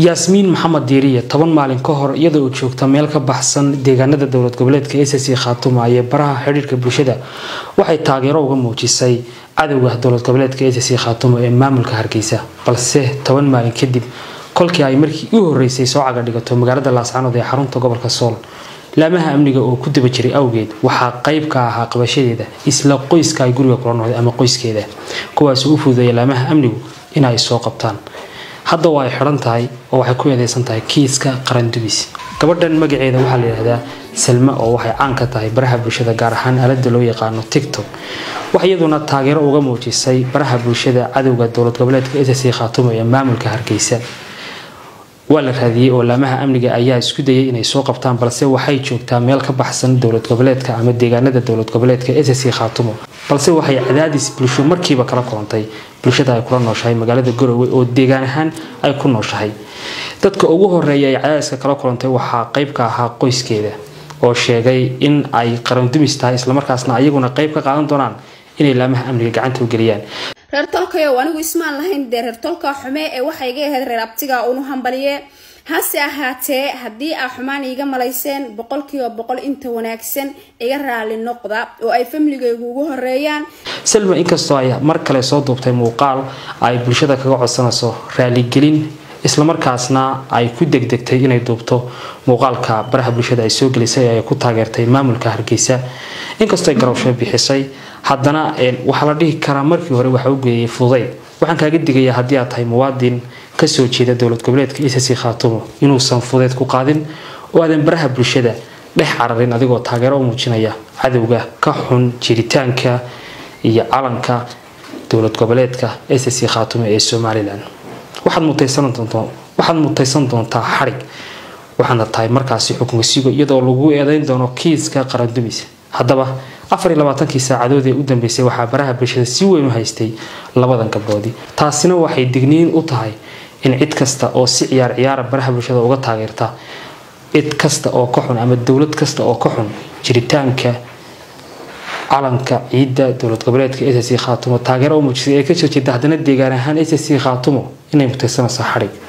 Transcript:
yaasmiin maxamed diiriye toban maalin ka hor iyadoo uu joogta meel ka baxsan deegaanada dowlad goboleedka sc khaatuma ee baraha xidhiirka bulshada waxay taageero uga muujisay cadowga dowlad goboleedka sc khaatuma ee maamulka hargeysa balse toban maalin kadib kolkii ay markii u horeysay soo caga dhigato magaalada laascanood ee xarunta gobolka sool laamaha amniga oo ku daba jiray awgeed waxaa qayb ka ahaa qabashadeeda isla qoyska ay guriga kula noqday ama qoyskeeda kuwaasoo u fududeeya laamaha amnigu in ay soo qabtaan hadda waa ay xidhan tahay oo waxay ku eedeysan tahay kiiska qarandubis gabadhan magaceeda waxaa la yidhahdaa salma oo waxay caan ka tahay baraha bulshada gaar ahaan aalada loo yaqaano tictok waxay iyaduna taageero uga muujisay baraha bulshada cadowga dowlad goboleedka sc khaatuma ee maamulka hargeysa waa la raadiyey oo laamaha amniga ayaa isku dayay inay soo qabtaan balse waxay joogtaa meel ka baxsan dowlad goboleedka ama deegaanada dowlad goboleedka sc khaatumo balse waxay cadaadis bulsho markiiba kala kulantay bulshada ay kula nooshahay magaalada garowe oo deegaan ahaan ay ku nooshahay dadka ugu horeeya ay cadaadiska kala kulantay waxaa qayb ka ahaa qoyskeeda oo sheegay in ay qarandumis tahay islamarkaasna ayaguna qayb ka qaadan doonaan inay laamaha amniga gacanta u geliyaan reer tolkayow anigu ismaan lahayn dee reer tolka xume ee waxay iga ahayd reer abtiga unu hambaliye hase ahaatee haddii aa xumaan iiga malayseen boqolkiiba boqol inta wanaagsan iga raali noqda oo ay famligaygu ugu horeeyaan salma inkastoo ay mar kale soo duubtay muuqaal ay bulshada kaga codsanayso raaligelin islamarkaasna ay ku degdegtay inay duubto muuqaalka baraha bulshada ay soo gelisay ee ay ku taageertay maamulka hargeysa inkastoo ay garowsho bixisay haddana waxaa la dhihi karaa markii hore waxa u geeyay fudayd waxaan kaaga digayaa haddii aad tahay muwaadin kasoo jeeda dowlad goboleedka sc khaatumo inuusan fudeyd ku qaadin oo aadan baraha bulshada dhex cararin adigoo taageero u muujinaya cadowga ka xun jiritaanka iyo calanka dowlad goboleedka sc khaatumo ee somalilan waxaad mutaysan doontaa xarig waxaana tahay markaasi xukun sigo iyadoo lagu eedeyn doono kiiska qarandumis haddaba afar iyo labaatankii saacadood ee u dambeysay waxaa baraha bulshada si weyn u haystay labadan gabdhoodii taasina waxay digniin u tahay in cid kasta oo si ciyaar ciyaara baraha bulshada uga taageerta cid kasta oo ka xun ama dowlad kasta oo ka xun jiritaanka calanka ciidda dowlad goboleedka sc khaatumo taageero u muujisay ee kasoo jeeda haddana deegaan ahaan sc khaatumo inay mutaysanayso xadhig